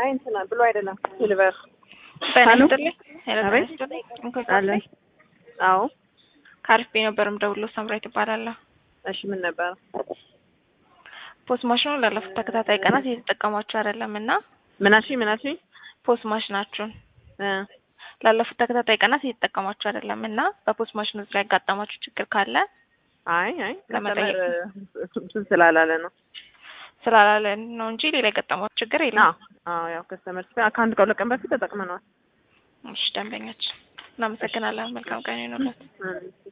እንትና ብሎ አይደለም ሲልቨር ጤና ሄሎ? ይስጥልኝ። ሄሎ ጤና አቤት። ይስጥልኝ። እንኳን አለ ዛሬ አዎ ከአሪፍ ነበር ደውሎ ሰምራዊት እባላለሁ። እሺ ምን ነበር ፖስት ማሽኑ ላለፉት ተከታታይ ቀናት እየተጠቀሟችሁ አይደለም እና ምናሺ ምናሺ ፖስት ማሽናችሁን እ ላለፉት ተከታታይ ቀናት እየተጠቀሟችሁ አይደለም እና በፖስት ማሽኑ ላይ ያጋጠማችሁ ችግር ካለ አይ አይ ለመጠየቅ ከስተመር እንትን ስላላለ ነው ስላላለ ነው እንጂ ሌላ የገጠማችሁ ችግር የለም። አዎ አዎ ያው ከስተመር ከአንድ ከሁለት ቀን በፊት ተጠቅመነዋል እሺ ደንበኛችን እናመሰግናለን። መልካም ቀን ይሁንላችሁ። እ